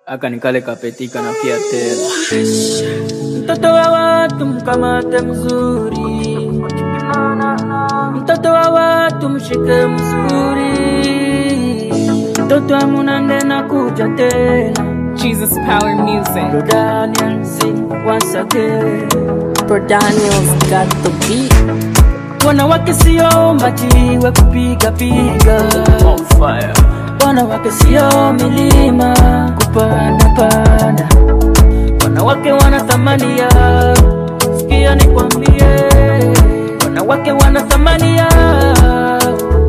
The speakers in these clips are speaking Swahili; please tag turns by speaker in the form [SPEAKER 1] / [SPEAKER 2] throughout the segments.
[SPEAKER 1] aka nikale kapetika na pia tena mtoto wa watu mkamate mzuri mtoto wa watu mshike mzuri mtoto wa munande na kuja tena
[SPEAKER 2] Jesus Power Music.
[SPEAKER 1] Bro Daniel sing once again
[SPEAKER 3] Bro Daniel's got the beat.
[SPEAKER 1] wanawake sio majiwe kupiga piga
[SPEAKER 4] On fire.
[SPEAKER 1] wanawake sio milima kupanda panda wanawake wana thamani yao sikia nikwambie wanawake wana thamani yao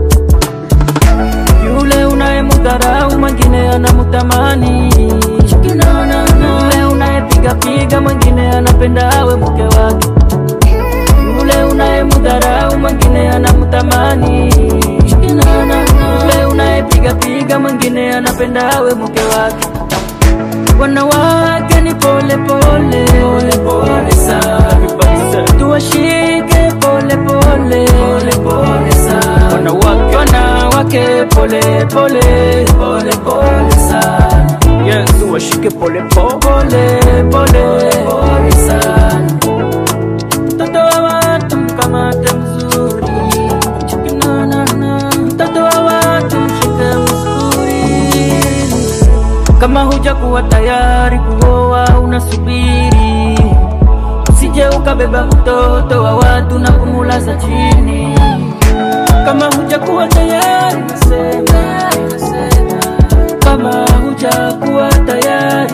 [SPEAKER 1] yule unayemudharau mwingine anamtamani yule unayepiga piga mwingine anapenda awe mke wake yule unayemudharau mwingine anamtamani yule unayepiga piga mwingine anapenda awe mke wake wanawake ni pole pole pole pole sana tuwashike pole pole pole pole sana wanawake wanawake pole pole pole pole sana
[SPEAKER 4] Yes, washike pole pole.
[SPEAKER 1] pole pole pole sana mtoto wa watu mkamate mzuri Chikinanana. mtoto wa watu mshike mzuri kama huja kuwa tayari kuoa unasubiri usije ukabeba mtoto wa watu na kumulaza chini kama huja kuwa tayari nasema nasema kama huja kuwa tayari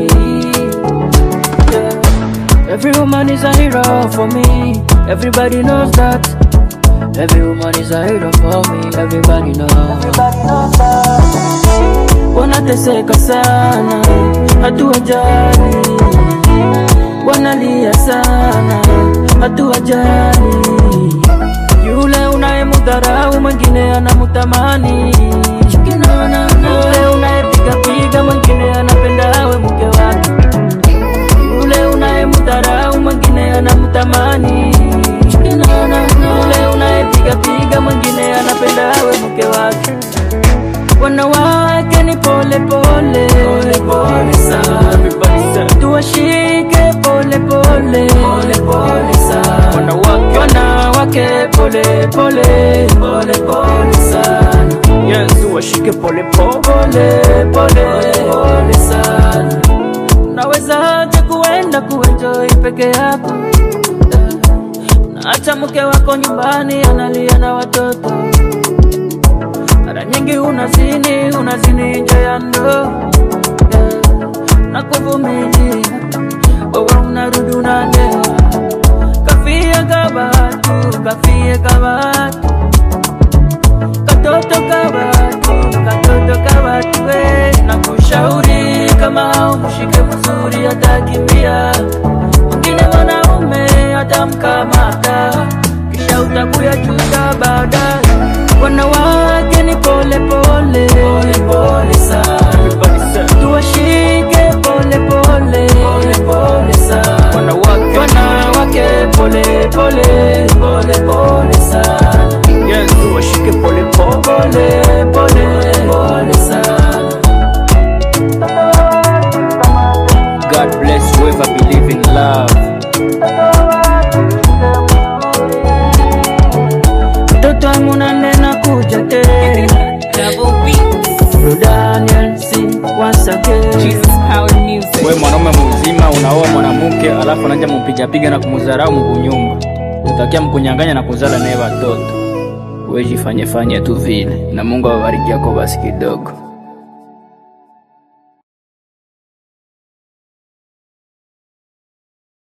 [SPEAKER 1] yeah. every woman is a hero for me everybody knows that every woman is a hero for me everybody knows, everybody knows that wanateseka sana, hatuwajali, wanalia sana, hatuwajali. Yule unayemudharau mwingine anamtamani, yule unayepiga piga mwingine anapenda awe mke wake, yule unayemudharau mwingine anamtamani, yule unayepiga piga mwingine anapenda awe mke wake wanawake ni pole pole pole pole sana tuwashike pole pole pole pole sana wanawake wanawake pole pole pole pole sana
[SPEAKER 4] Yes, washike pole pole.
[SPEAKER 1] pole pole pole sana unawezaje kuenda kuenjoy peke yako naacha mke wako nyumbani analia na watoto mara nyingi unazini unazini nje ya ndoa yeah. na kuvumilia wewe unarudi unalewa kafie kabatu kafie kabatu katoto kabatu katoto kabatu we na kushauri kama umshike mzuri atakimbia mwingine mwanaume atamkamata kisha utakuya chuta baadaye wanawake ni pole pole pole pole sana tuwashike pole pole pole pole sana wanawake wanawake pole pole pole pole sana
[SPEAKER 4] Yes, washike pole pole.
[SPEAKER 1] pole pole pole sana
[SPEAKER 4] God bless whoever believe in love.
[SPEAKER 1] mtoto wangu nanena kuja tena
[SPEAKER 2] Double beats.
[SPEAKER 1] Bro Daniel sing once again
[SPEAKER 2] Jesus Power Music.
[SPEAKER 4] We mwanaume mzima unaoa mwanamke alafu anaja mupigapiga na kumudharau mkunyumba, utakia mkunyanganya na kuzala naye watoto. We jifanye fanye tu vile, na Mungu awabariki yako basi kidogo.